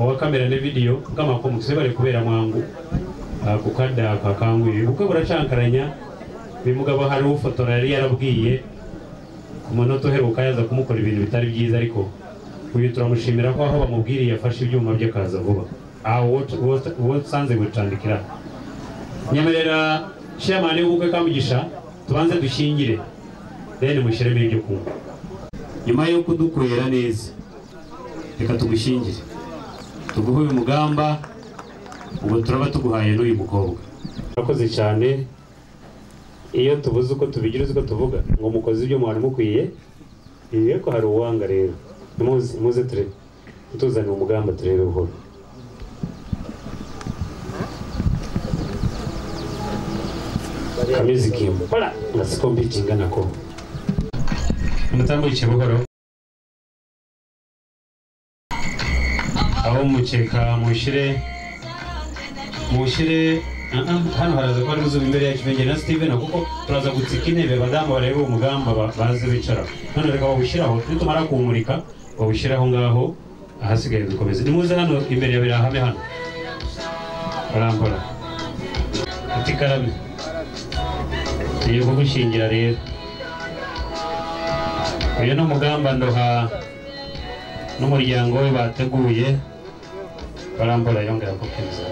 owa kamera ne vidiyo nkama ko mukise bali kubeera mwangu akukadde ako akangu ebyo bukwe burakyankaranya bimugabo hariho ufotora yari yarabwiye ku manota uheruka yaza kumukora ibintu bitari byiza ariko uyu turamushimira ko aho bamubwiriye yafashe ibyuma bye akaza vuba aho uwo usanze gucandikira nyemerera shemani w'ubukwe kamugisha tubanze dushyingire deni mushyiremo ibyo kunywa nyuma yo kudukwera neza reka tugushyingire tuguhe uyu mugamba ubu turaba tuguhaye n'uyu mukobwa urakoze cyane iyo tubuze uko tubigira uzi ko tuvuga ngo mukoze ibyo mwari mukwiye iyo ko hari uwanga rero nimuze muze turebe tuzane umugamba turebe buhoro kameze ikintu bora nasiko mbikingana ko umutambukiye buhoro aho mukeka mushyire mushyire hano haraza kuba aribuzuba imbere yacu bengere na steven kuko turaza gutsika intebe badamu barebe umugamba baze bicara none reka bawushyiraho nitumara kuwumurika bawushyire aho ngaho ahasigaye dukomeze nimuze hano imbere ya birahame hano barambura ati karame tugiye kugushingira rero uyu ni umugamba ndoha n'umuryango we bateguye barambura yongera gukomeza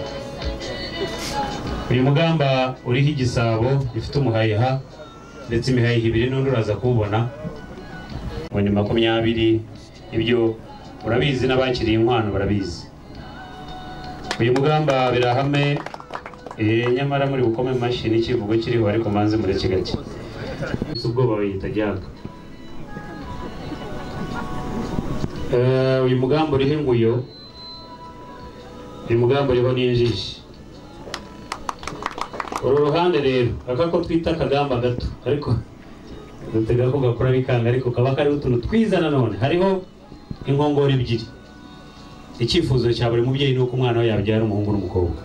uyu mugamba uriho igisabo gifite umuhayiha ndetse imihayiha ibiri n'undi uraza kuwubona mu nyuma makumyabiri ibyo urabizi n'abakiriye inkwano barabizi uyu mugamba birahame eh, nyamara muri bukome mu mashyi n'ikivugo kiriho ariko manze mureke gake ubwoba bayita jyaga Eh, uyu mugamba uriho inguyo uyu mugamba uriho n'injiji uru ruhande rero aka ko twita akagamba gato ariko dutega ko gakora bikanga ariko kaba kariho utuntu twiza nanone hariho inkongoro ebyiri icyifuzo cya buri mubyeyi ni uko umwana we yabyara umuhungu n'umukobwa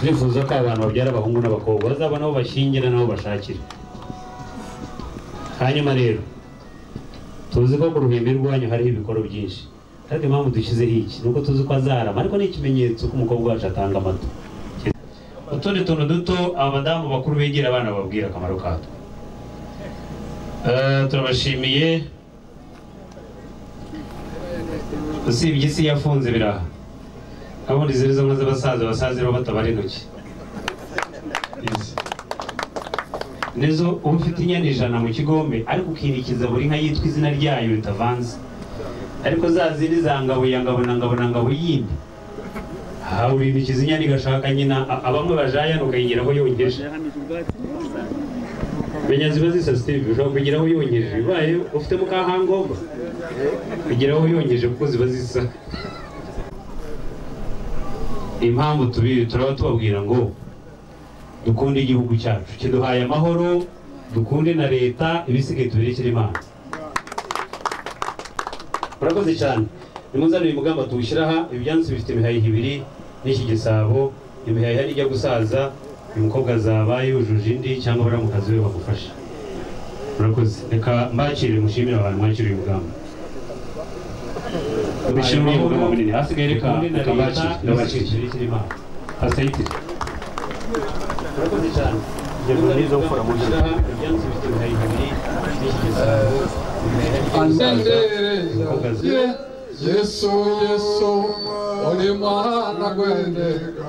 turifuza ko abantu babyara abahungu n'abakobwa bazabona aho bashingira n'aho bashakira hanyuma rero tuzi ko ku ruhimbi rwanyu hariho ibikoro byinshi ariko impamvu dushyizeho iki ni uko tuzi ko azarama ariko ni ikimenyetso ko umukobwa wacu atanga amata utundi tuntu duto abadamu bakuru begera abana bababwira akamaro katwo Eh, turabashimiye usibye isi yafunze biraha abundi zirizo nka z'abasaza abasaza rero batabara intoki Yes. nizo uba ufite inyana ijana mu kigombe ariko ukinikiza buri nka yitwa izina ryayo ritavanze ariko za zindi za ngabo ya ngabo na ngabo na ngabo yindi aha urinikiza inyana igashaka nyina a- abamwe bajayana ukayigeraho yongeje menya ziba zisa steve ushobora kugeraho yongeje ubaye ufite mukahangomba kugeraho yongeje kuko ziba zisa impamvu tubi turaba tubabwira ngo dukunde igihugu cyacu kiduhaye amahoro dukunde na leta ibisigaye tubirekere imana urakoze cyane nimuzane uyu mugamba tuwushyira aha ibyansi bifite imihayiha ibiri n'iki gisabo imihayiha nijya gusaza uyu mukobwa azaba yujuje indi cyangwa baramukazi we bamufasha murakoze reka mbakire mushimire abantu mwakira uyu mugamba dushimire uyu mugamba munini hasigaye reka reka mbakire ndabakire hasayitire murakoze cyane nizo mfura mu ijana ibyansi bifite imihayiha ibiri n'iki gisabo imihayiha nijya gusaza Asendere Yesu Yesu oli mwana gwendeka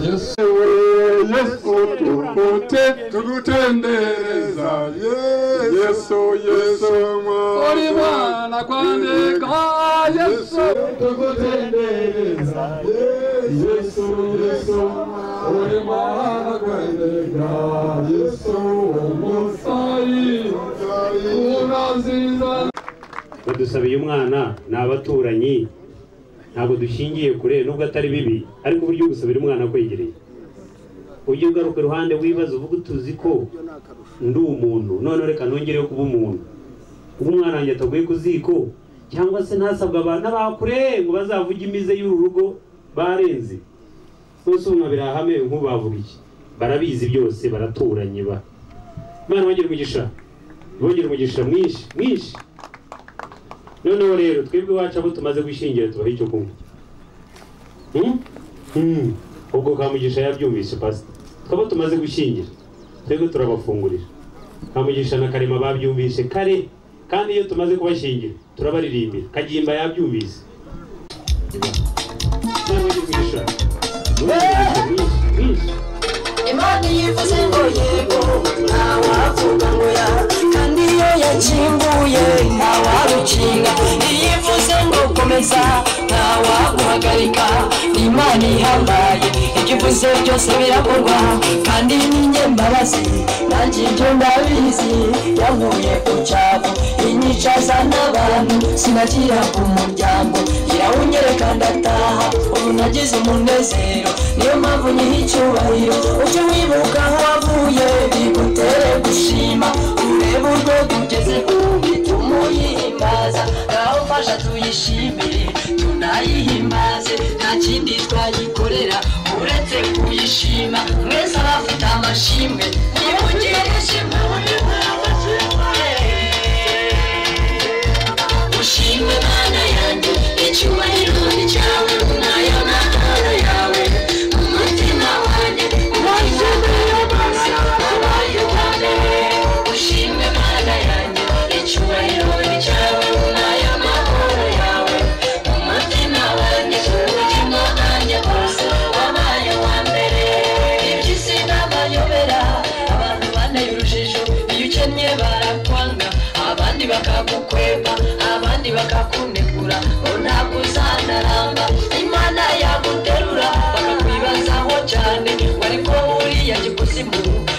Yesu Yesu tukute tukutendereza Yesu Yesu oli mwana gwendeka Yesu tukutendereza Yesu Yesu oli mwana gwendeka Yesu omusai unaziza badusaba uyu mwana ni abaturanyi ntabwo dushingiye kure nubwo atari bibi ariko uburyo bwo gusabira umwana kwegereye ujye ugaruka iruhande wibaza uvuga utuzi ko ndi umuntu none reka nongereho kuba umuntu kuba umwana wanjye ataguye ku ziko cyangwa se ntasabwa abantu n'abakure ngo bazavuge imize y'uru rugo barenze bose ubu birahame nk'ubavuga iki barabizi byose baraturanye ba imana bongera umugisha bongera umugisha mwinshi mwinshi noneho rero twebwe iwacu abo tumaze gushingira tubaha icyo kunywa Hmm? Hmm. ubwo kamugisha yabyumvise pasita twaba tumaze gushingira twebwe turabafungurira kamugisha na karema babyumvise kare kandi iyo tumaze kubashingira turabaririmbira kagimba yabyumvise Kamugisha. Mwinshi, imana yivuze ngo yego ntawavuga ngo ya kandi iyo yakinguye ntawarukinga iyivuze ngo komeza ntawaguhagarika imana ihambaye ibyo uvuze byose birakorwa kandi ni njye mbabazi nanjye ibyo ndabizi yankuye ku cyaro inyicaza n'abantu sinagira ku muryango irawunyereka ndataha ubu nagize umunezero niyo mpamvu nyiha icyubahiro ujye wibuka aho wavuye bigutere gushima urebe urwego ugezeho bituma uyihimbaza ngaho mfasha tuyishimire tunayihimbaze nta kindi twayikorera uretse kuyishima mwese abafite amashimwe nimugire ishimwe muri mwawe ushimwe mana yanjye icyubahiro ni cyawe nayo ntara yawe mu mutima wanjye ubaye amazi abaye ubwame ushimwe mana yanjye icyubahiro ni cyawe nayo mahoro yawe mu mutima wanjye ubugingo bwanjye bwose wabaye uwa mbere iby'isi n'amayobera abantu banteye urujijo iyo ukennye barakwanga abandi bakagukweba abandi bakakunegura ngo ntabwo uzanaramba imana yaguterura bakakwibazaho cyane wari ko uriya gikuzimu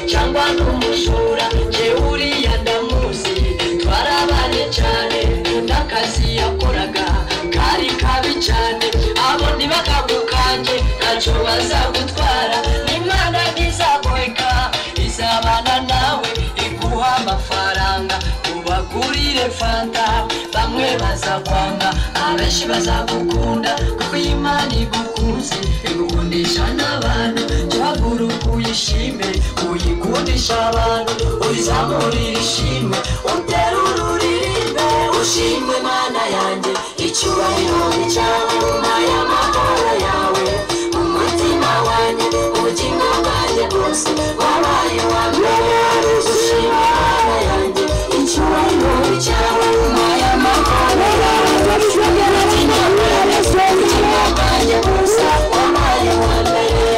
cyangwa n'umujura jewe uriya ndamuzi twarabanye cyane n'akazi yakoraga kari kabi cyane abo ntibakagu kanjye ntacyo bazagutwara n'imana ntizagoheka izabana nawe iguha amafaranga ubagurire fanta bamwe bazakwanga abenshi bazagukunda kuko imana igukunze igukundisha n'abantu jyagura ukuyishime uyikundisha abantu uzamurira ishimwe uterura uririmbe ushimwe mana yanjye icyubahiro ni cyawe n'aya mahoro yawe mu mutima wanjye ubugingo bwanjye bwose wabaye wa mbere ushimwe mana yanjye icyubahiro ni cyawe n'aya mahoro yawe mu mutima wanjye ubugingo bwanjye bwose wabaye wa mbere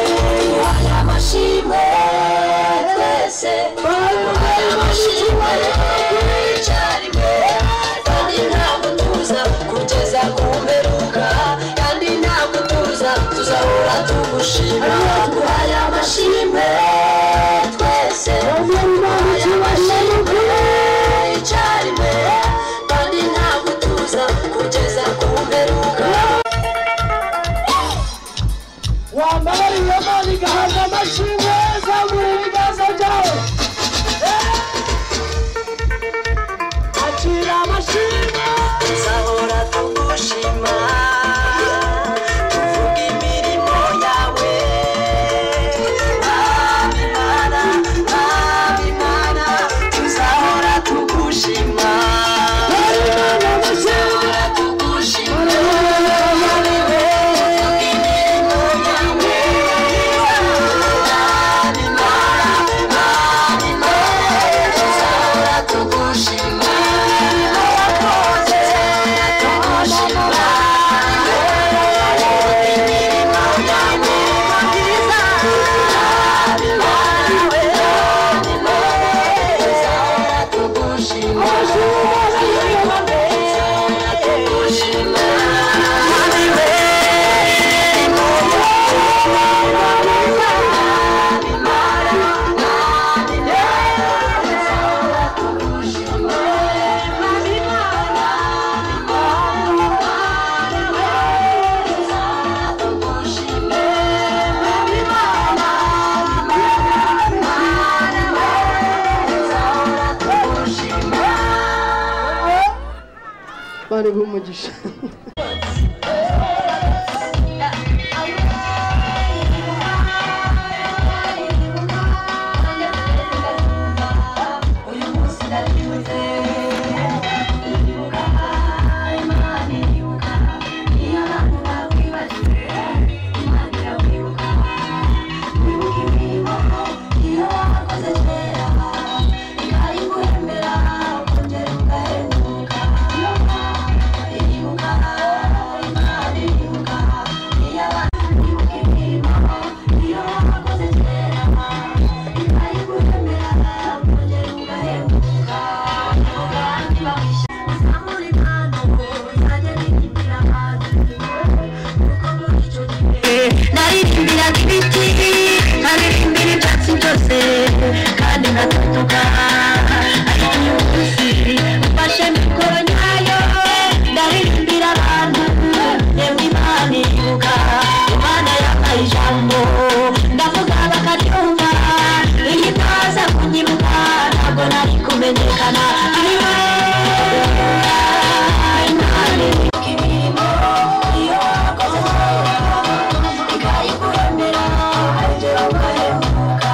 aya mashimwe twese aya mashimwe icyarimwe kandi ntabwo tuza kugeza ku mperuka kandi ntabwo tuza tuzahora tugushima duhaye amashimwe twese duhaye amashimwe icyarimwe kandi ntabwo tuza kugeza ku mperuka wambabarira Imana igahabwa amashimwe zamura ibiganza byawe akira amashimwe tuzahora tugushima tuvuga imirimo yawe abimana abimana tuzahora tugushima tuzahora tugushima yawe tuvuga imirimo yawe abimana abimana tuzahora tugushima bari bumugisha Uyu munsi ndabyibuze, ndibuka aratuvuga ariko umunsi mfashe mikoro nyayo ndahirimbira abantu yemwe imana ibuka imana yampaye ijambo ndavuga bakaryumva iyo itaza kunyibuka ntabwo nari kumenyekana ariwe imana ibuka imirimo iyo wakoze ikayikuremera ibyo ugahemuka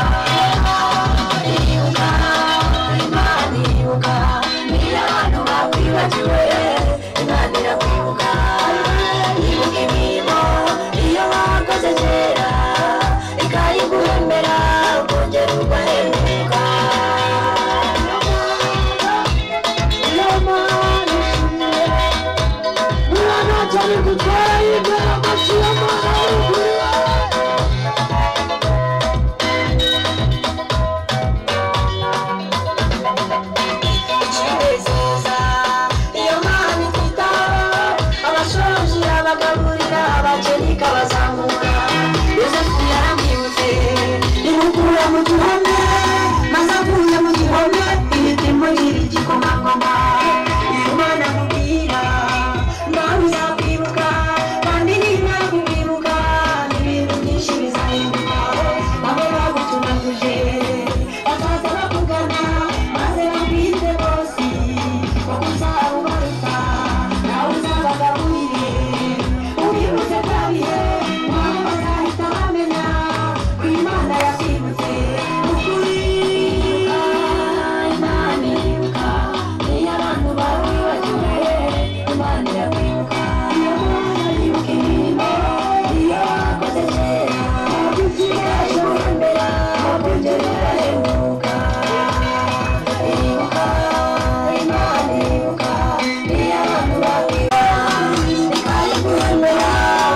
iribuka imana iribuka niyo abantu bakwibagiwe imana irakwibuka ibuka imirimo iyo wakoze kera ikayiguhembera ukongera ugahemuka kwizeza iyo mana ititaho abashoji abagaburira abakeni ikabazamura yosefu yarambibutse imukura mu gihome maze avuye mu gihome ihita imugira igikomangoma iyo mana amubwira nawe uzakwibuka kandi nimara kukwibuka ibintu byinshi bizahinduka abo bagutumaguje bazaza bakugana maze bakwite bose kuko uzababaruka nawe uzabagaburire ubibutse bya bihe nabo bazahita bamenya ko imana yakwibutse ukuri imana iribuka niyo abantu bawe bakeneye imana irakwibuka iyo mana yibuka imirimo iyo wakoze kera ikaje kurembera kongera ugahemuka iribuka imana iribuka niyo abantu bakwibuka ikaje kurembera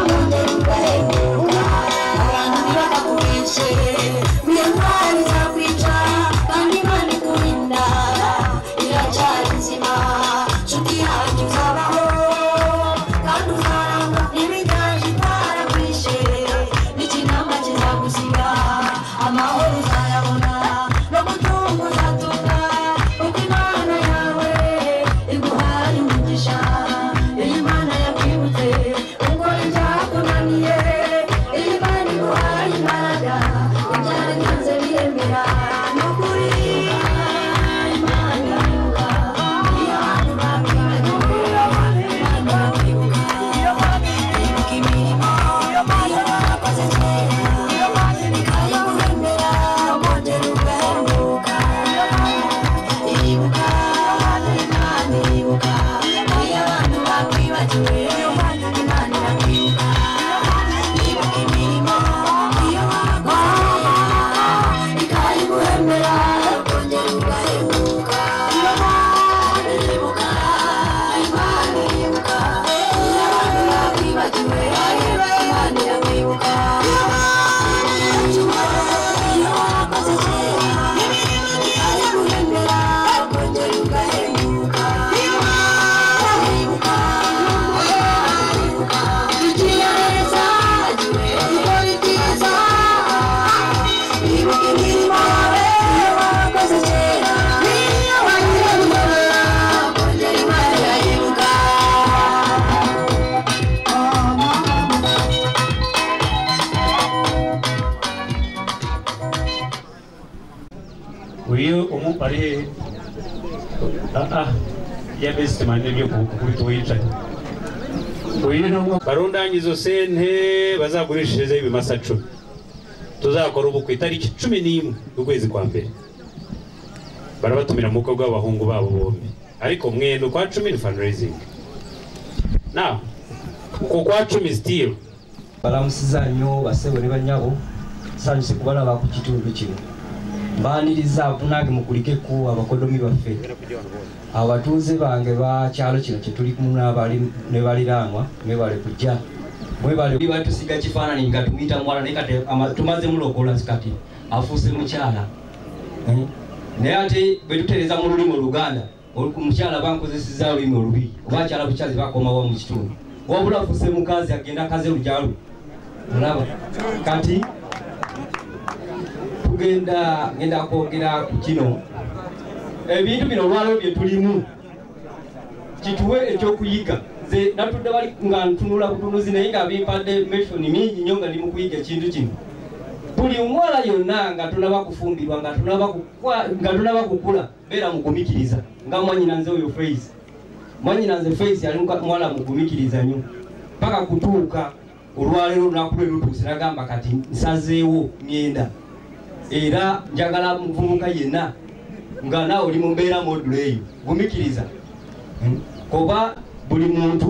kongera ugahemuka abantu ntibakakubice iyo ndwara izakwica kandi imana ikurinda iracyari nzima nshuti yanjye uzabaho kandi uzaramba n'ibiganje itarakwishe n'ikinamba kizagusiga amahoro uzayabona no gutunga uzatunga kuko imana yawe iguhaye umugisha iyo imana yakwibutse ukora ibyakunaniye iyo imana iguhaye imbaraga ibyaranze biremera ni ukuri imana ibuka iyo abantu bakwibagiwe imana bakwibuka ibuka imirimo iyo bakoze kera ikayikuremera kongera ugahemuka iribuka imana iribuka iyo abantu bakwibagiwe imana irakwibuka ibuka imirimo iyo wakoze ikayiguhembera kongera ugahemuka iribuka imana iribuka iyo abantu bakwibagiwe imana irakwibuka iyo wakoze kera ikayiguhembera kongera ugahemuka iribuka uyu umu ari hehe aha yabese mane byo kubita uwicaye uyu ni umwe barundange izo sente bazagurishirizeho ibimasa cumi tuzakora ubu ku itariki cumi n'imwe y'ukwezi kwa mbere barabatumira mu bukwe bw'abahungu babo bombi ariko mwenda ukwa cumi ni fundraising na uko kwa cumi still balamusizannyo basebo ne banyabo sanyuse kubalaba ku kitundu kino mbaaniriza bunange mukulikeko abakodomi baffe abatuuze bange bakyalo kino kyetulimu ne baliraanwa mwebale kujja mwebaletusiga kifaananyi nga tumuyita mwana naye kati ama- tumaze mulokola kati afuuse mukyala Eh? naye ate bwetutereza mu lulimi oluganda olu- mukyala bankozesezza olulimi olubi oba kyala bukyazi bakomawa mu kitundu wabula afuuse mukazi agenda akaze lujalu olaba kati tugenda ngenda kwogera ku kino ebintu bino olwaleero bye tulimu kituwe ekyokuyiga nze natudde bali nga ntunula butunuzi naye nga bimpadde meshoni mingi nnyo nga ndi mu kuyiga ekintu kino buli omuwala yonna nga tonaba kufumbirwa nga tonaba kukwa- nga tonaba kukula beera mugumikiriza nga mwanyina nze oyo face mwanyina nze face yali muka- muwala mugumikiriza nnyo paka kutuuka olwaleero olunaku lwe lutuuse nagamba kati nsazeewo ngenda era njagala muvubuka yenna nga naawe oli mu mbeera module eyo gumikiriza kuba buli muntu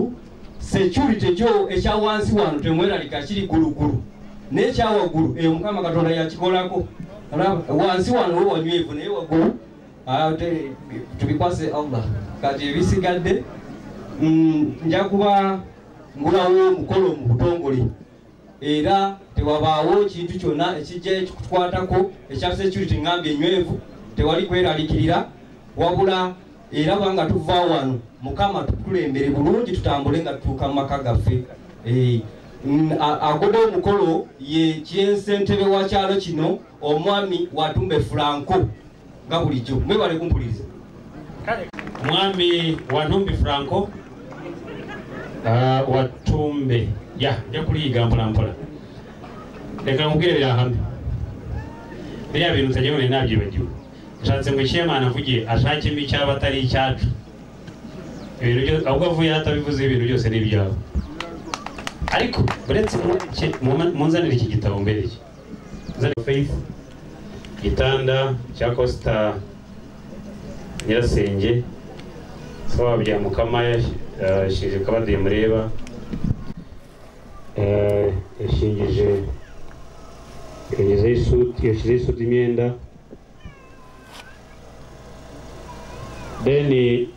security ekyo ekya wansi wano temweralika kiri gulugulu nekyawaggulu eyo mukama katonda yakikolako Olaba, wansi wano wo wanywevu naye waggulu ah, te- tubikwase allah kati ebisigadde mm, nja kuba ngulawo omukolo mu butongole era tewabaawo kintu kyonna ekijja ekikukwatako ekya security ngambye enywevu tewali kweralikirira wabula era banga tuva wano mukama tutulembere bulungi tutambule nga tutuuka mu maka gaffe Eh, mm, a- agoba omukolo ye kyensentebe wa kyalo kino omwami watumbe franco nga bulijjo mwebale kumpuliriza mwami wanumbi franco ah, watumbe ya nja kuliyiga mpola mpola leka nkubwire birahamye biriya bintu tajya mumenya nabyibagiwe nshatse ngo icyemana avuge ashakemo icyaba atari icyacu ibintu byose ahubwo avuye hatabivuze ibintu byose ni ibyawe ariko uretse mu- ki- mu- munzanire iki gitabo mbereye nzanire faith igitanda cya costa nyirasenge sawa bya mukama yashije kabade mureba Eh, yashingije yashyizeho isuti yashyizeho isuti imyenda then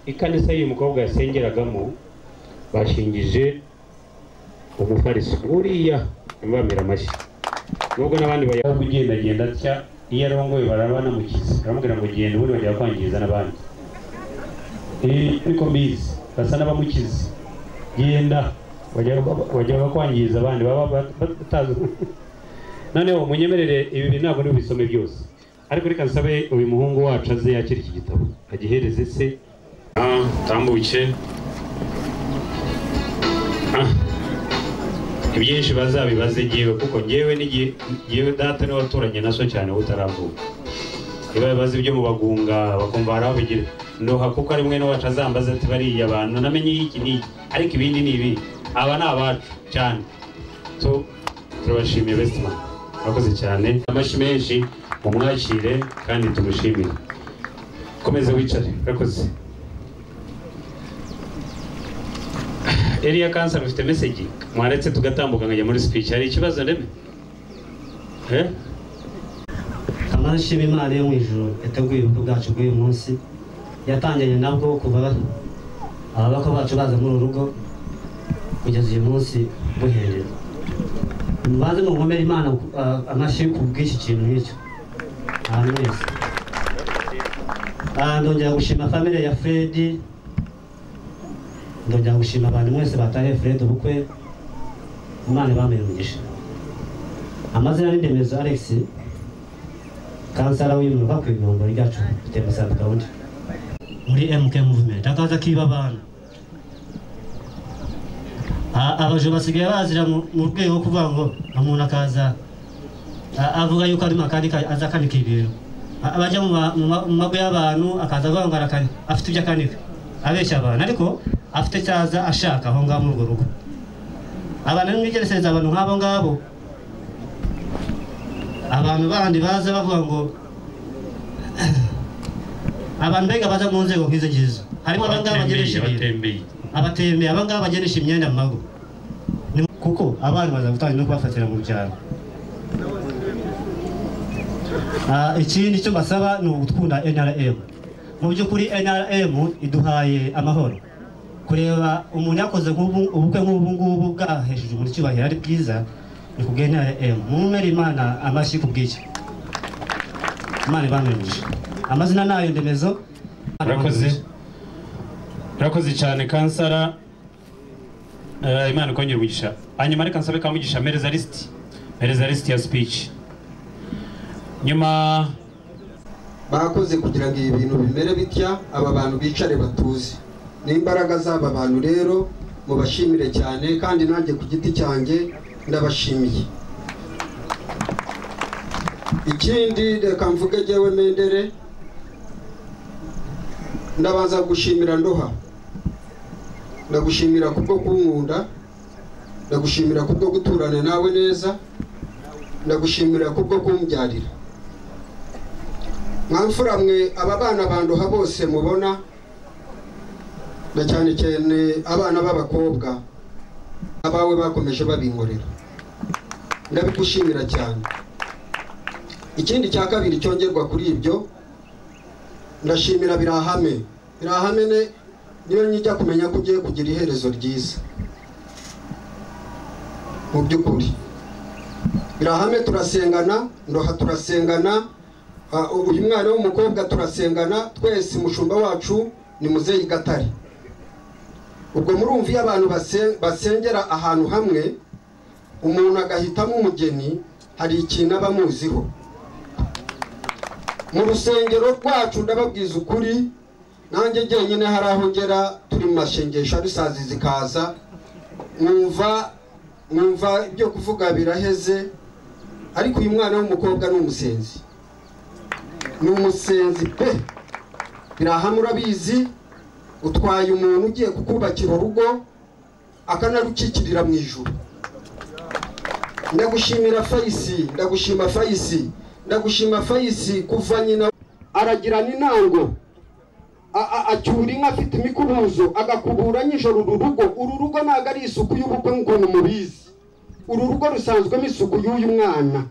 ikanisa y'uyu mukobwa yasengeragamo bashingije umufariso uriya bamira amashyi nubwo n'abandi bajya kugendagenda atya iyo arongoye baraba banamukize baramubwira ngo genda ubundi bajya kwangiza n'abandi ariko mbizi basa n'abamukize genda bajya bajya bakwangiza abandi baba bat- bat- batazi noneho munyemerere ibi bintu ntabwo ntibisome byose ariko reka nsabe uyu muhungu wacu aze yakira iki gitabo agihereze se Ah, tambuke Ah, ibyinshi bazabibaze ngewe kuko ngewe n'igihe ngewe data niwe waturanye na so cyane utaravuka niba bibaza ibyo mu bagunga bakumva barabigira ndoha kuko ari mwene wacu azambaza ati bariya abantu namenye iki n'iki ariko ibindi ni ibi aba ni abacu cyane so turabashimiye besitman murakoze cyane amashyi menshi mumwakire kandi tumushimire komeze wicare murakoze eriya kansara ufite mesegi mwaretse tugatambuka nkajya muri speech hari ikibazo ndeme eh? amarashi y'imana yo mu ijoro yateguye ubukwe bwacu bw'uyu munsi yatangiranye nabwo kuva ba- ababakwe bacu baza muri uru rugo kugeza uyu munsi buherera mbanze mukomere imana ah, amashyi ku bw'iki kintu nk'icyo ahantu mwese Ah, ndongera gushima famire ya fredi ndongera gushima abantu mwese batahiye fredi ubukwe imana ibamere umugisha amazina n'indemezo alexi kansala w'imyuka ku ibihumbi ryacu dufite musanze gahunda muri mk movement akaza kiba abana A- abajo basigaye bazira mu mu rwego rwo kuvuga ngo umuntu akaza a- avuga yuko ari makanika aza akanika ibintu A- abajya mu ma- mu ma- mu mago y'abantu akaza avuga ngo arakani afite ibyo akanika abeshya abantu ariko afite icyo aza ashaka aho ngaho muri urwo rugo abantu nimwigeresereza abantu nk'abo ngabo abantu bandi baza bavuga ngo abantu mbega baza mu nzego nk'izo ngizo harimo abangaba bageresha ibintu abatembeye abatembeye abangaba bageresha imyenda mu mago Ni- kuko abana baza gutanga no kubafatira mu byaro Ah, ikindi cyo mbasaba ni ugukunda nrm mu by'ukuri nrm iduhaye amahoro kureba umuntu yakoze nk'ubu- ubukwe nk'ubu ngubu bwahesheje umuntu icyubahiro ari bwiza ni kubwa nrm mumere imana amashyi ku bw'icyo imana ibamwemuje amazina nayo ndemezo murakoze murakoze cyane kansara Eh, imana ikongera umugisha hanyuma reka nsabe kamugisha mereza lisiti mereza lisiti ya speech nyuma bakoze kugira ngo ibi bintu bimere bitya aba bantu bicare batuze n'imbaraga z'aba bantu rero mubashimire cyane kandi nanjye ku giti cyanjye ndabashimiye ikindi reka mvuge jyewe mendere ndabanza gushimira ndoha ndagushimira kubwo kunkunda ndagushimira kubwo guturana nawe neza ndagushimira kubwo kumbyarira mwamfura mwe aba bana banduha bose mubona na cyane cyane abana b'abakobwa abawe bakomeje babinkorera ndabigushimira cyane ikindi cya kabiri cyongerwa kuri ibyo ndashimira birahame birahame ne niyo njya kumenya ko ugiye kugira iherezo ryiza mu by'ukuri birahame turasengana ndoha turasengana Ah, uyu mwana w'umukobwa turasengana twese umushumba wacu ni muzeyi gatare ubwo murumva iyo abantu base- basengera ahantu hamwe umuntu agahitamo umugeni hari ikintu aba amuziho mu rusengero rwacu ndababwiza ukuri nanjye jyenyine hari aho ngera turi mu mashengesho arisazi zikaza mwumva mwumva ibyo kuvuga biraheze ariko uyu mwana w'umukobwa ni umusenzi ni umusenzi pe birahamwe urabizi utwaye umuntu ugiye kukubakira urugo akanarukikirira mu ijuru ndagushimira fayisi ndagushima fayisi ndagushima fayisi kuva nyina aragirana intango a- a- acyura inka afite imikubuzo agakubura nijoro uru rugo uru rugo ntabwo ari isuku y'ubukwe nk'ukuntu mubizi uru rugo rusanzwemo isuku y'uyu mwana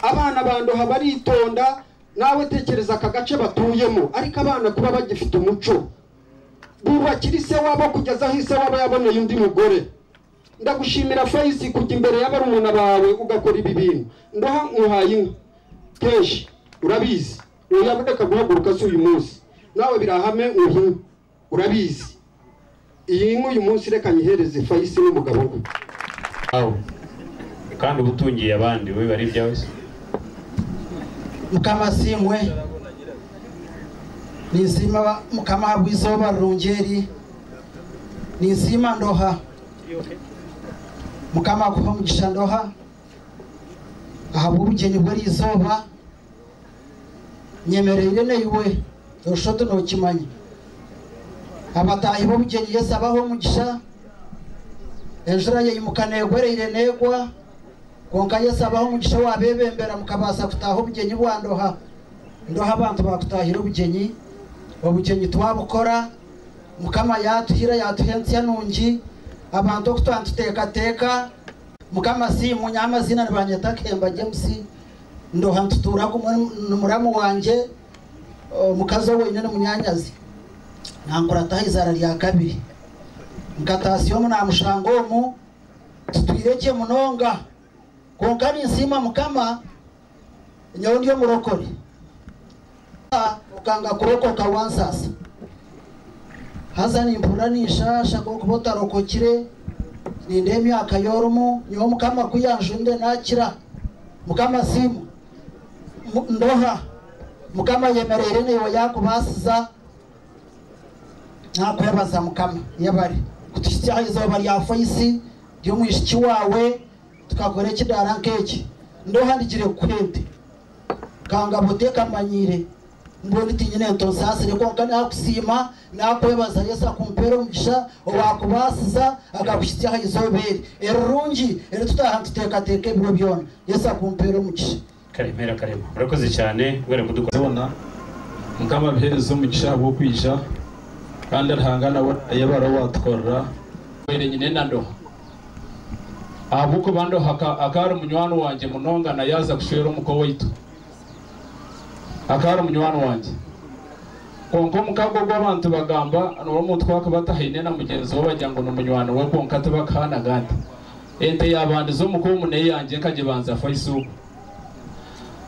abana bandoha baritonda nawe tekereza aka gace batuyemo ariko abana kuba bagifite umuco bubakira ise wabo kugeza aho ise wabo yaboneye undi mugore ndagushimira fayisi kujya imbere ya barumuna bawe ugakora ibi bintu ndaha nkuhaye inka kenshi urabizi uyaboneka guhaguruka si uyu munsi nawe birahame uhinka urabizi iyi nka uyu munsi reka nyihereze fayisi n'umugabo we aho kandi uba utungiye abandi we bari ibyawe se mukama simwe nisima mukama habwa izoba rurungeri nisima ndoha mukama akuha umugisha ndoha ahabwa ubugeni bwe ari izoba nyemereye irene yiwe urushoto ntukimanye abatahi b'ubugeni yesu abaho umugisha hejuru yayimukana yegwere irenegwa konka yesu abaho umugisha wabebembera mukabasa kutaha ubugeni bwa ndoha ndoha abantu bakutahira ubugeni obugeni twabukora mukama yatuhira yatuhensi yanungi abantu okutwantuteekateka mukama si munyamazina nibanyetakemba james ndoha ntuturaku numuramu wanje o, mukazi we wenyine munyanyazi nankurataha izara lya kabiri nkatasiyomu namushango omu tutwireke munonga konka ninsima mukama nyowe ndiyo murokore Ah, ukanga kurokoka wansasa haza nimpura ninshasha kokuba otarokokire ninde emyaka yorumu nyowe mukama kuyanjunde nakira mukama simu Mu- ndoha mukama yemerere niwe yakubasiza nakwebaza mukama yabari kutushyiraho izuba rya fayisi ry'umwishiki wawe tukakora ikidara nk'iki ndohandikire kwende kanga butekamanyire mbona itinyine tosasire konka nakusima nakwebaza yesu akumpera omugisha owakubasiza akakushyiraho izobere erurungi eri tutaha tutekateeka ebiro byona yesu akumpera omugisha karemera karema urakoze cyane kubera kudukora zibona mukama bihereza umugisha wo kwisha kandi arihangana yabara watwara were nyine na ndoha ahabuko bandoha aka- akari umunywani wanje munongana yaza kushwera umuko waitu akari umunywani wanje konka omukago gw'abantu bagamba n'omuntu twakabatahaine na mugyenzi we bagira ngu n'omunywani we konka tibakaanaga nti ente yabandiza omuka omu neyo yangye nkagibanza faisuuku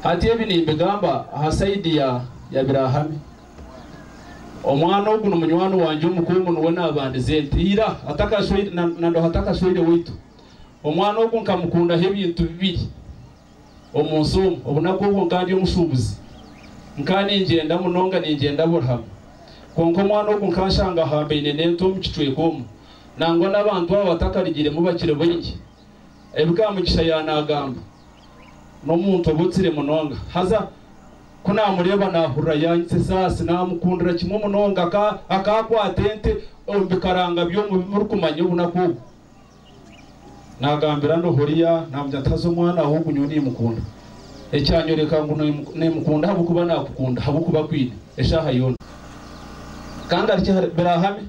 hati ebi nimbigamba aha saidi ya ya birahame omwana ogu nomunywani wanje omukungu niwe nabandize nti ira atakashwire- na- nandoha atakashwire waitu omwana ogu nkamukundaho ebintu bibiri omunsi omu obu nabwobu nka ndi omushuubuzi nka ningyenda munonga ningyenda burihama konka omwana ogu nka nshanga ahambaine n'ente omu kicweka omu nangwa n'abantu abo batakarigiremu bakiri baingi ebikaba mugisha yanagamba n'omuntu obutsire munonga haza ko namureeba nahurira yanyitse esaasi namukundira kimwe munonga aka- akakwata ente omu bikaranga byomurikumanya obunaku obu nagambira nohoriya namugira ntaza omwana aho ogunyo nimukunda ekyanyoreka ngu nimu- nimukunda habwokuba nakukunda habwokuba kwine eshaaha yona kandi hari birahame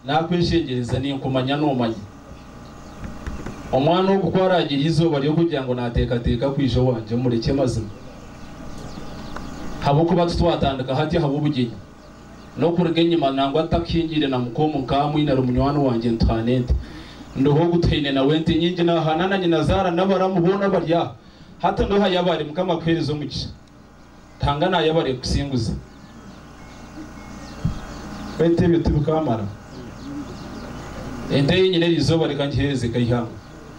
nakweshengereza ninkumanya nomanya omwana ogu kwaragira izooba ryokugira ngo nateekateeka kwijo wanje mureke mazima habwokuba titwatandika hati habw'obugenyi n'okuruga enyima nangwa ntakingire na mukomu nkamwinara munywani wanje ntuhane nti ndoho ogutaine nawe nti nyingi nahanana nyina zaara nabaramu boona bari aha hati ndoha yabari mukama kuhereza omugisha tanga nayabari kusinguza baitu ebyo tibikamara ente yenyine erizooba rikangihereze kaihanga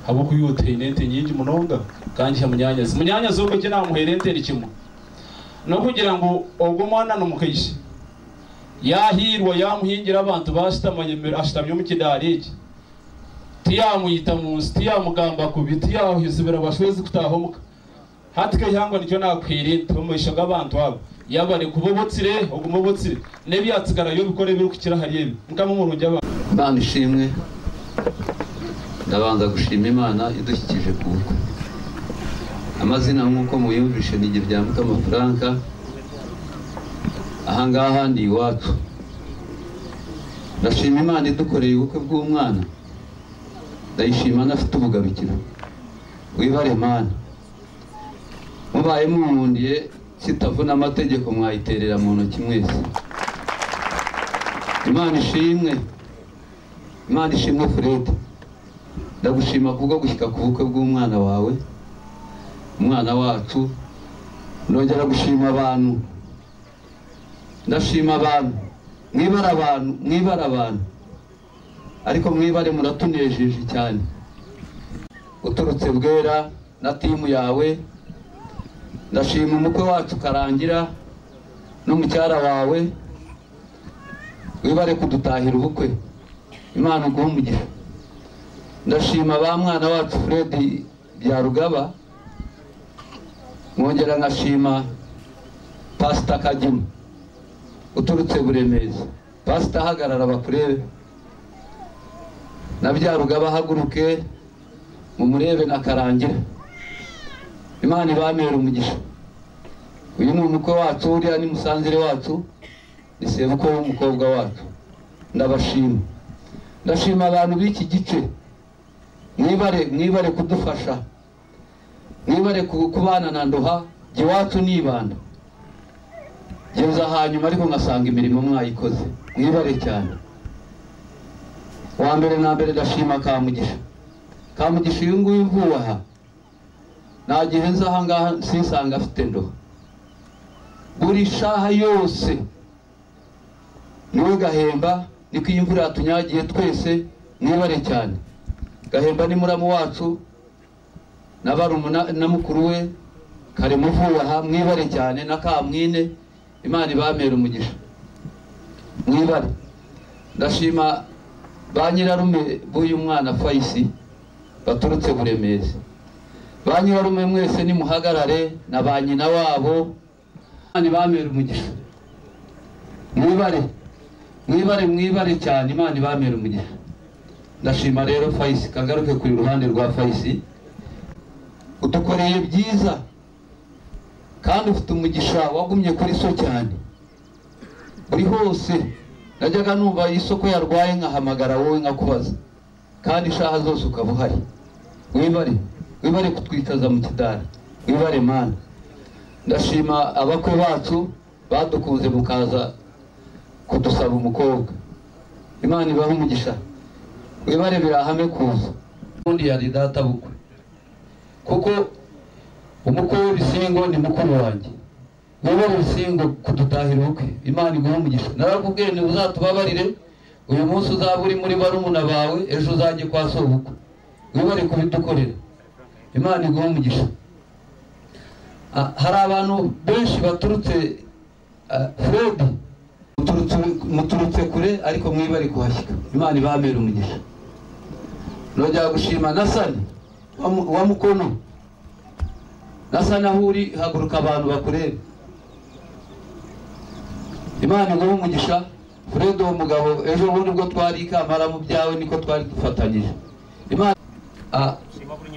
habwokuyutaine ente nyingi munonga kangiha munyanyazi munyanyazi ogwo ki namuhere ente ni kimwe nokugira ngu ogwo omwana numukaishe yahirwa yamuhingira abantu bashitamanye ashitamye omu kidaara eki tiyamuyita munsi tiyamugamba kubi tiyahuhizibira bashwezi kutaha omuka hati kaihangwa nikyo nakuhire nti omumaisho g'abantu abo yabare kuba obotsire oguma obotsire n'ebyatsigarayo bikore birikukira hari ebi nkama omurungi abantu mana ishimwe ndabanza gushima imana idushyikije ku bukwe amazina nk'uko muyumvishe ni igihe bya mutama franka ahangaha ndi iwacu ndashima imana idukoreye ubukwe bw'umwana ndayishima anafite ubugabikiro wibare mana mubaye mumundiye kitavuna amategeko mwayiterera mu ntoki mwese imana ishimwe imana ishimwe furedi ndagushima kubwo gushyika ku bukwe bw'umwana wawe umwana wacu ndongera gushima abantu ndashima abantu mwibara abantu mwibara abantu ariko mwibare muratunejeje cyane uturutse bwera na timu yawe ndashima umukwe wacu karangira n'umucyara wawe wibare kudutahira ubukwe imana uguhe umugisha ndashima ba mwana wacu fred byarugaba mwongera nkashima pasita kagima uturutse buremeza pasita hagarara bakurebe na byarugaba haguruke mumurebe na karangira imana ibamere umugisha uyu ni umukwe wacu uriya ni musanzire wacu ni sebukwe w'umukobwa wacu ndabashima ndashima abantu b'iki gice mwibare mwibare kudufasha mwibare ku- kubana na ndoha jye iwacu nibanda geza hanyuma ariko nkasanga imirimo mwayikoze mwibare cyane wa mbere na mbere ndashima kamugisha kamugisha uyu nguyu uvuye aha nta gihe nzi aha ngaha sinsanga afite ndoha buri shaha yose niwe gahemba niko iyi imvura yatunyagiye twese mwibare cyane gahemba ni muramu wacu na barumuna na mukuru we karemuvuye aha mwibare cyane na kamwine imana ibamera umugisha mwibare ndashima ba nyirarume b'uyu mwana fayisi baturutse buremezi ba nyirarume mwese nimuhagarare na ba nyina wabo imana ibamera umugisha mwibare mwibare mwibare cyane imana ibamera umugisha ndashima rero fayisi kagaruke ku ruhande rwa fayisi udukoreye byiza kandi ufite umugisha wagumye kuri so cyane buri hose najyaga numva isoko yarwaye nkahamagara wowe nkakubaza kandi ishaha zose ukaba uhari wibare wibare kutwitaza mu kidari wibare mana ndashima abakwe bacu badukunze mukaza kudusaba umukobwa imana ibahe umugisha wibare birahame kuza ubundi yari data bukwe kuko umukwe w'ibisingo ni mukuru wanjye wowe ubusingo kudutahira ubukwe imana iguhe umugisha narakubwiye nti uzatubabarire uyu munsi uzaba uri muri barumuna bawe ejo uzajye kwa sobukwe wibare kubidukorera imana iguhe umugisha Ah, hari abantu benshi baturutse ah, fred muturutse- muturutse kure ariko mwe bari kuhashyika imana ibamera umugisha nongera gushima nasani wa mu- wa mukono nasani aho uri haguruka abantu bakureba imana iguhe umugisha fred uwo mugabo ejo bundi bwo twari ikamara mu byawe niko twari dufatanyije imana Ah,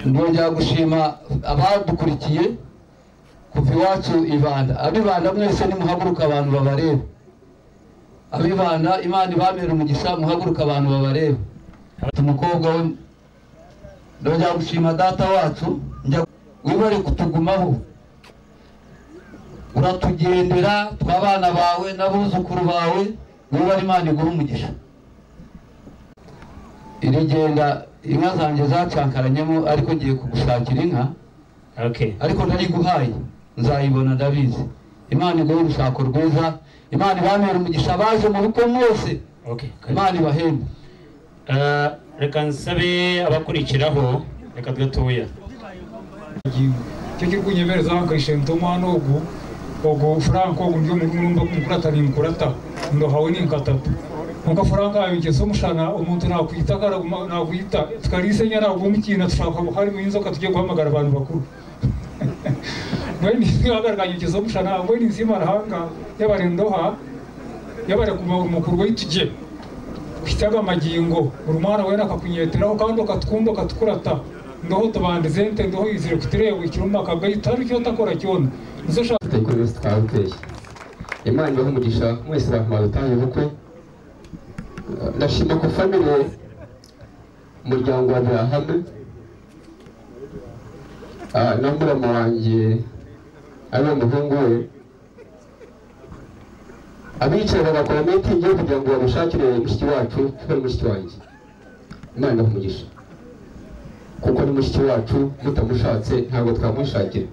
nongera gushima abadukurikiye kuva iwacu ibanda abibanda mwese nimuhaguruka abantu babareba abibanda imana ibamera umugisha muhaguruka abantu babareba Ati umukobwa we ndongera gushima data wacu njya wibare kutugumaho uratugendera tw'abana bawe n'abuzukuru bawe wibare imana iguha umugisha irigenda inka zanjye zacankaranyemo ariko ngiye kugushakira inka ariko ntariguhaye nzayibona ndabizi imana iguhe urushako rwiza imana ibamera umugisha abaje mu rugo mwese imana ibahembe reka nsabe abakurikiraho reka gatoya cyo cyo kunyemereza bakoresheje ntoma n'ugu ubwo franco uburyo muri numba kumurata ni mukurata ndo hawe ni nkatatu nkuko franco yabinjye so mushana umuntu nakwita karaguma nakwita tukarise nyara ubumukina tushaka buhari mu inzoka tujye guhamagara abantu bakuru mwene ntihagaraganye ukizo mushana mwene nzima rahanga y'abarendoha y'abarekuma umukuru wituje kwitaga magingo buri mwana wena akakunyeteraho kandi ukatwumva ukatukurata ndoho tubandizente ndoho izire kutireba ikiruma akagahita ari cyo takora cyona nizo shaka kuri bose twaba duteye imana ibaha umugisha mwese bakamara gutanga ubukwe ndashima ko famire umuryango wa birahame Ah, na murama wanjye ari umuhungu we abicaye bagakora meeting yo kugira ngo bamushakire mushiki wacu tubone mushiki wanjye imana ibaha umugisha kuko ni mushiki wacu mutamushatse ntabwo twamushakira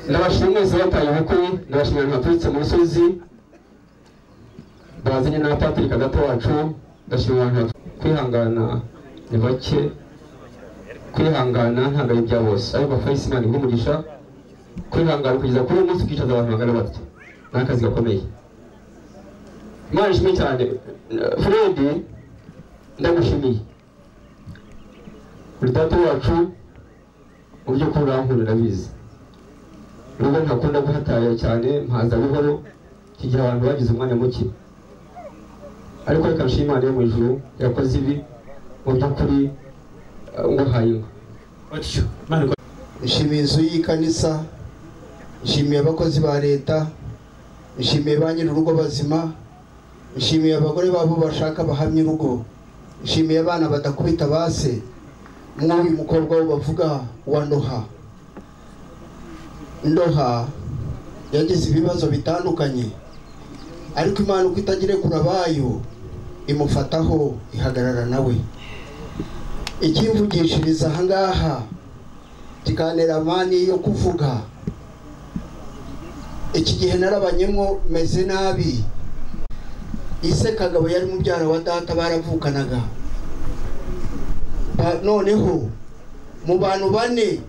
ndabashimira mwese bataye ubukwe ndabashimira abantu baturutse mu misozi bazanye n'abapatirika gato wacu ndashimira abantu batu- kwihangana ni bake kwihangana ntabwo ari ibya bose ariko fayisi imana iguha umugisha kwihangana kugeza kuri uyu munsi ukicaza abantu magana batyo ni akazi gakomeye imana ishimwe cyane furedi ndagushimiye uri data wacu mu by'ukuri urankunda ndabizi nubwo ntakunda guhataya cyane mpaza buhoro iki gihe abantu bagize umwanya muke ariko reka nshima imana yo mu ijuru yakoze ibi mu by'ukuri eh, nguhaye inka nshimiye inzu y'ikanisa nshimiye abakozi ba leta nshimiye ba nyir'urugo bazima nshimiye abagore babo bashaka bahamya urugo nshimiye abana badakubita base nk'uyu mukobwa wo bavuga wa ndoha ndoha yagize ibibazo bitandukanye ariko imana uko itagirekura abayo imufataho ihagarara nawe ikimvugishiriza ahangaha kiganira mani yo kuvuga iki gihe narabanyemo meze nabi ise kagabo yari mubyara wa data baravukanaga Ba- noneho mu bantu bane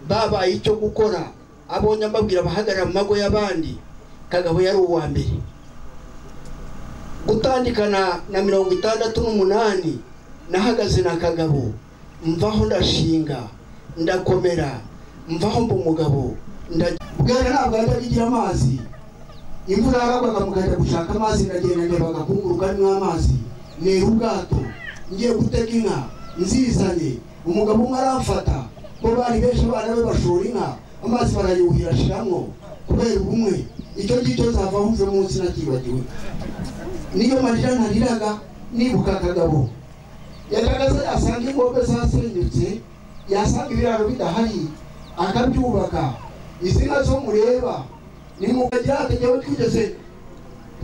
babaye icyo gukora abonye ambabwira abahagarara mu mago y'abandi kagabo yari uwa mbere gutandikana na mirongo itandatu n'umunani nahagaze na kagabo mvaho ndashinga ndakomera mvaho mba umugabo bwera ntabwo yajya agira amazi imvura yaragwaga mugahita gushaka amazi ndagenda ndeba agakunguruka arimo amazi nera ubwato ngiye gutega inka nzizanye umugabo umwe aramfata bo bari benshi abana be bashora inka amazi barayuhira ashiramo kubera ubumwe icyo ngicyo zava ahuje munsi nakibagiwe niyo marira ntariraga nibuka akagabo yagaragaza yasanga ingombe zasenyutse yasanga ibiraro bidahari akabyubaka izi nka zo mureba nimukagira atajyaho twigeze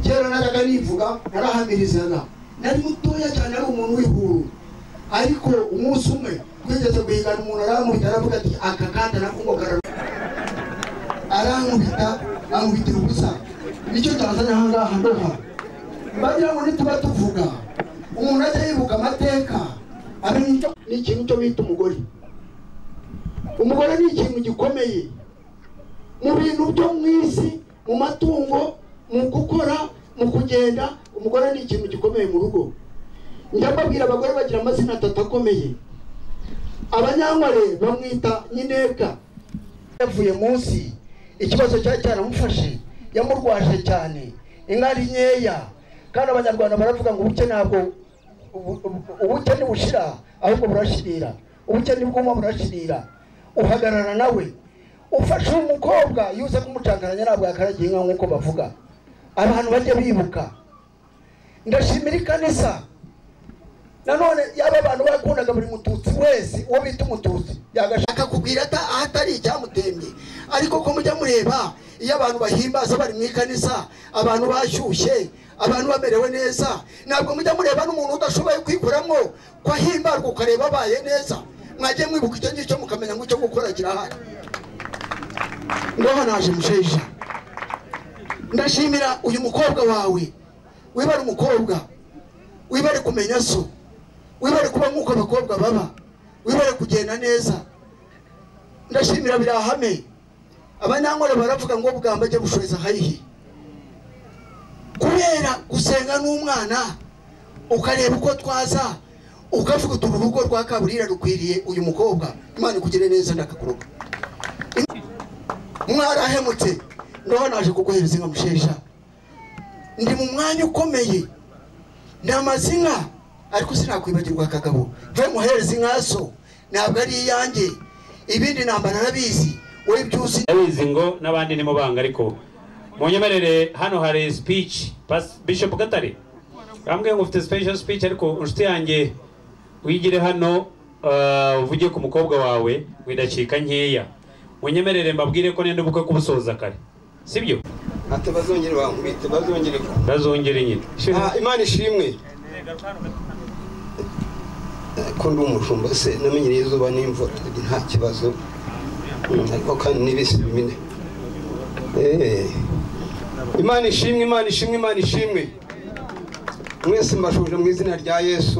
kera najyaga nivuga narahamirizaga nari mutoya cyane ari umuntu w'ihuru ariko umunsi umwe twigeze guhigana umuntu arankubita aravuga ati aka kanda nako ngo kararuka arankubita ankubitira ubusa nicyo cyazanye ahangaha ndoha mbagira ngo nituba tuvuga umuntu ajya yibuka amateka abintu n'ikintu cyo bita umugore umugore ni ikintu gikomeye mu bintu byo mu isi mu matungo mu gukora mu kugenda umugore ni ikintu gikomeye mu rugo njya mbabwira abagore bagira amazina atatu akomeye abanyankware bamwita nyinebwa yavuye munsi ikibazo cyari cyaramufashe yamurwaje cyane inka ari nkeya kandi abanyarwanda baravuga ngo ubukene ntabwo ubu- ubu- ubukene bushira ahubwo burashirira ubukene bw'umwe burashirira uhagarara nawe ufashe uwo mukobwa iyo uza kumucangaranya ntabwo yakaragiye inka nk'uko bavuga abantu bajya bibuka ndashimira ikanisa nanone yaba abantu bakundaga buri mututsi wese uwo bita umututsi yagashaka kubwira ata- ahatari icyamutembye ariko ko mujya mureba iyo abantu bahimbaza bari mu ikanisa abantu bashyushye abantu bamerewe neza ntabwo mujya mureba n'umuntu udashoboye kwikuramo ko ahimbarwa ukareba abaye neza mwajye mwibuka icyo ngicyo mukamenya ngo icyo gukora kirahari ngaho naje musheja ndashimira uyu mukobwa wawe wibare umukobwa wibare kumenya so wibare kuba nk'uko abakobwa baba wibare kugenda neza ndashimira biri ahame abanyankore baravuga ngo bwamba ajya bushoheza hayihi kubera gusenga n'umwana ukareba uko twaza ukavuga uti uru rugo rwa kaburira rukwiriye uyu mukobwa imana ikugire neza ndakakuroga mwarahemutse ndaho naje kuguhereza inka mushesha ndi mu mwanya ukomeye ndamaze inka ariko sinakwibagirwa akagabo mve muhereza inka so ntabwo ari iyanjye ibindi namba narabizi wowe ibyo uzi ndabizi ngo n'abandi ni banga ariko munyemerere hano hari speech Pas- bishop gatare bambwiye ngo ufite special speech ariko inshuti yanjye wigire hano ah, uvuge ku mukobwa wawe widacika nkeya munyemerere mbabwire ko nenda ubukwe kubusoza kare sibyo ati bazongere bankubite bazongere ku- bazongere nyine Ah, imana ishimwe Eh, ko ndi umushumba se namenyereye izuba n'imvura ndi nta kibazo Mm, ariko kandi n'ibisi bimine Eh, imana ishimwe imana ishimwe imana ishimwe mwese mbashuje mu izina rya yesu